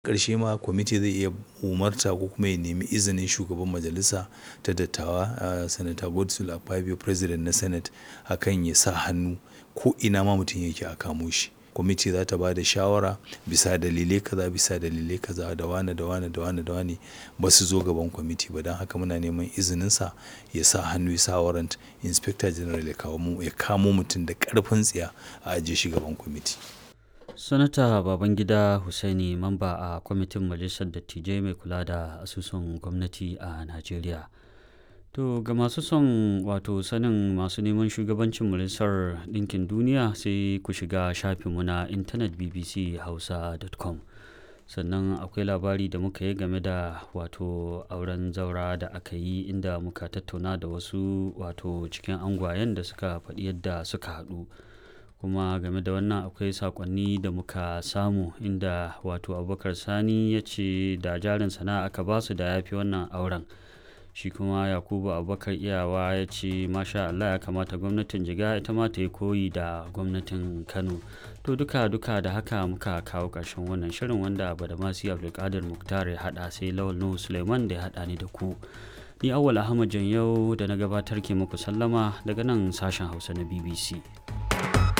ƙarshe ma kwamiti zai iya umarta ko kuma ya nemi izinin shugaban majalisa ta dattawa uh, sanata godswill akpabio president na senate akan ya sa hannu ko ina ma mutum yake a kamo shi kwamiti za ta ba da shawara bisa dalilai kaza bisa dalilai kaza da wane da wane da wane da wane ba su zo gaban kwamiti ba don haka muna neman izininsa ya sa hannu ya sa warrant inspector general ya kamo mutum da karfin tsiya a ajiye shi gaban kwamiti sanata babangida husaini mamba a kwamitin majalisar dattijai mai kula da asusun gwamnati a najeriya to ga masu son wato sanin masu neman shugabancin majalisar ɗinkin duniya sai ku shiga shafinmu na intanet bbchausa.com sannan akwai labari da muka yi game da wato auren zaura da aka yi inda muka tattauna da wasu wato cikin angwayen da suka faɗi yadda suka haɗu kuma game da wannan akwai sakonni da muka samu inda wato abubakar sani ya ce da jarin sana'a aka basu da ya fi wannan auren shi kuma yakubu abubakar iyawa ya ce masha allah ya kamata gwamnatin jiga ita ma ta yi koyi da gwamnatin kano to duka duka da haka muka kawo ƙarshen wannan shirin wanda badamasi abdulkadir muktar ya haɗa sai lawal nuhu suleiman da ya haɗa ni da ku ni awwal ahmad yau da na gabatar ke muku sallama daga nan sashen hausa na bbc